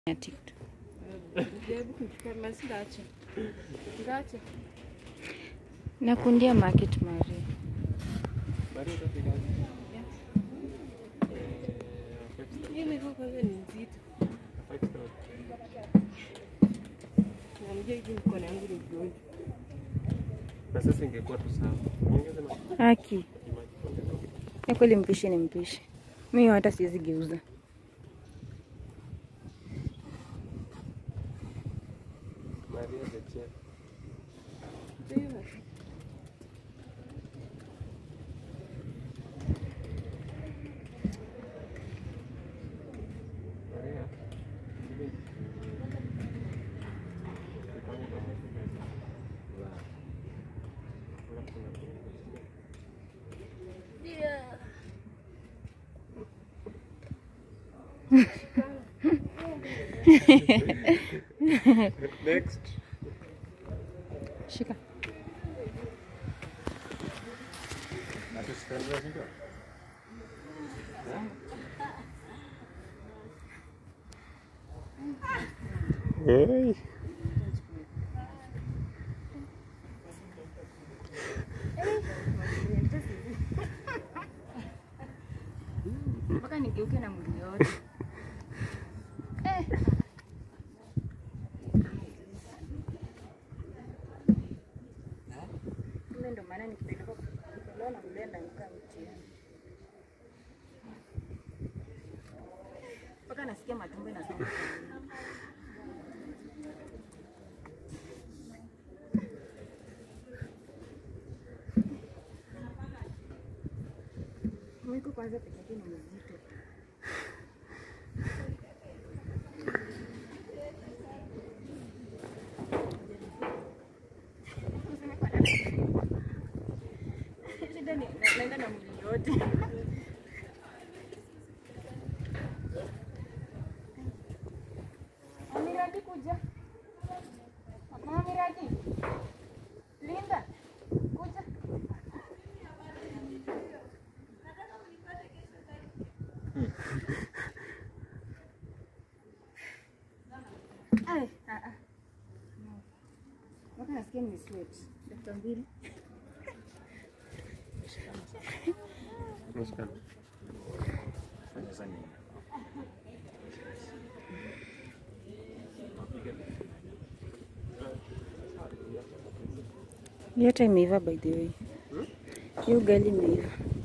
ya TikTok. Jaribu kuchukua basi ndacha. Ndacha. Nakundia market Maria. Hii miguu kwanza ni nzito. Namjua hivi mkono yangu ni mgonjwa. Na sasa ingekuwa tu sawa. Ongeza na Haki. Ya kweli mpishi ni mpishi. Mimi hata siwezi geuza. Maria the chef. Ndio. Maria. Next. Shika. Hey. Mpaka nigeuke na mwili yote. Eh. Kumbe ndo maana nikipelekwa kutolewa na mlenda nikaa mtihani. Mpaka nasikia matumbo inasonga. Mwiko kwanza peke yake ni mzito. Shida ni na- naenda na mwili yote. Amiradi kuja. Mama Amiradi. Linda. Kuja. Ai, ah, ah. No. Mpaka nasikia ni sweat. Dakika mbili. Nashika. Yote imeiva by the way. Hiyo ugali imeiva.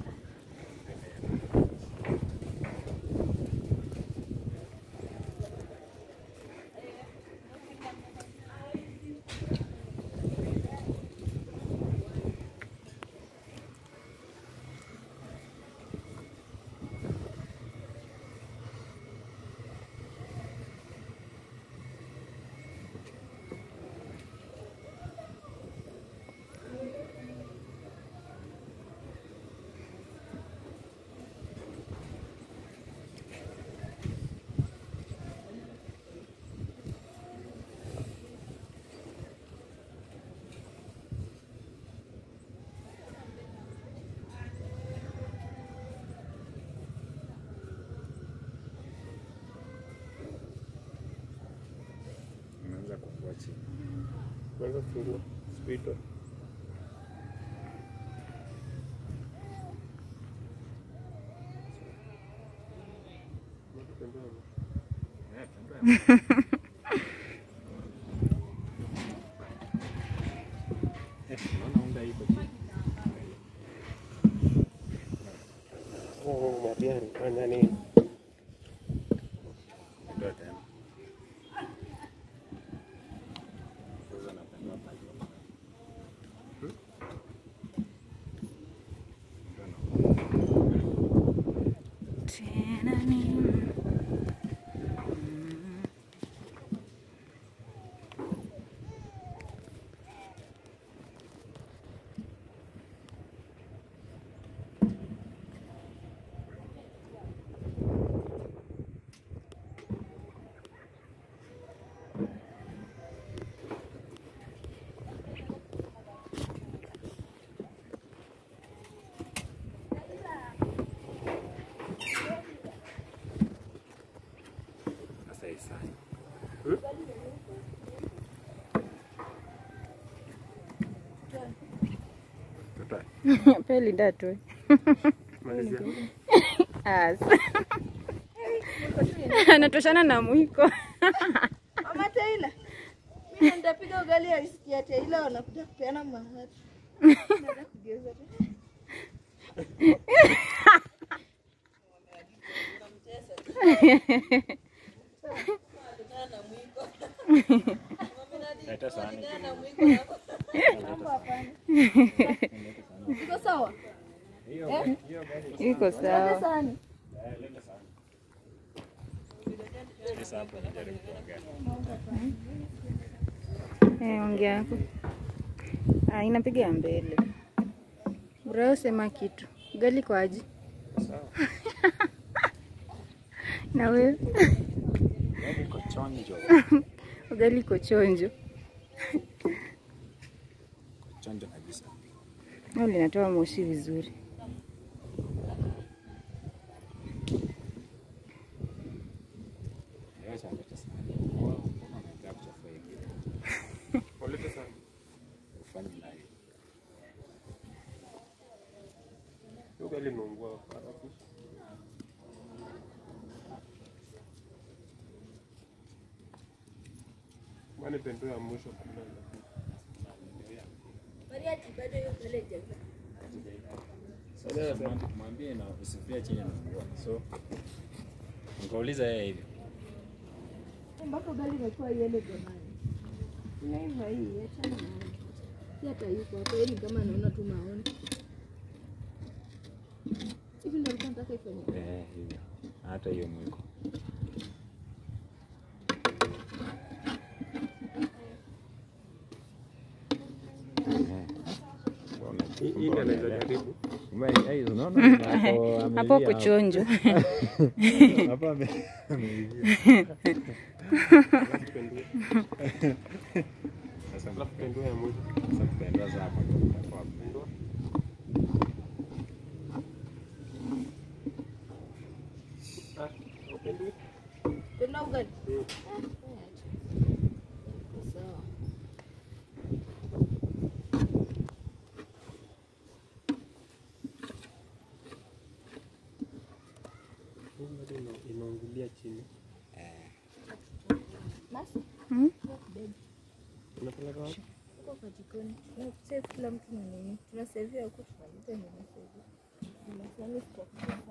Unaanza kufua chini. Kwanza fungua. Spito. Eh, tembea. Eh, unaona unga iko chini. Oh, Maria alifanya nini? Ndio tena. Sasa napenda pale. Tena nini? Tutoe. Pe Linda atoe. Malizia. As. Anatoshana na mwiko. Mama Taylor. Mimi nitapiga ugali ya riski ya Taylor wanakuja kupeana mahari. Nataka kugeuza tu. Leta sahani. Iko sawa? Hiyo hiyo gari. Iko sawa. Sahani. Eh, leta sahani. Sasa hapo nijaribu kuongea. Eh, ongea yako. Ah, inapiga mbele. Bro, sema kitu. Ugali kwa aji. Sawa. Na wewe? Gari iko chonjo. Ugali iko chonjo. Chonjo kabisa. Au linatoa moshi vizuri. Acha leta sahani. Mbona unaendelea kuchafua hivi? Walete sana. Ufanye nayo. Hiyo gari imeungua haraka. Mane pendo ya mwisho kabla ya Sasa mwambie na usifia chini na nguo. So nikauliza yeye hivyo. Mpaka ugali imekuwa yellow jamani. Inaiva hii, achana na hii. Si hata yuko hapo, yeye ni kama anaona tu maoni. Hivi ndio alikuwa nataka ifanye. Eh, hivyo. Hata hiyo mwiko. Hii hii ndio anaweza jaribu. Hapo kuchonjo. Hapa ame- Alafu pendo. Sasa Alafu pendo ya mwisho. sasa tutaenda sasa hapo ndio tutakuwa Pendo. Ah, pendo. Tuna ugali. Mm. Sawa. Hii gari ina- inaungulia chini. Basi, Hmm? Unapeleka wapi? uko kwa jikoni. Na save kila mtu na nini. Tunasavia huko tunaleta nini save. Tunasema kwa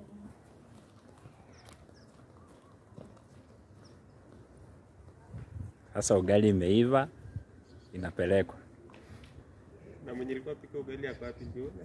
Sasa ugali imeiva inapelekwa. Na mwenye alikuwa pika ugali hapa wapi ndio?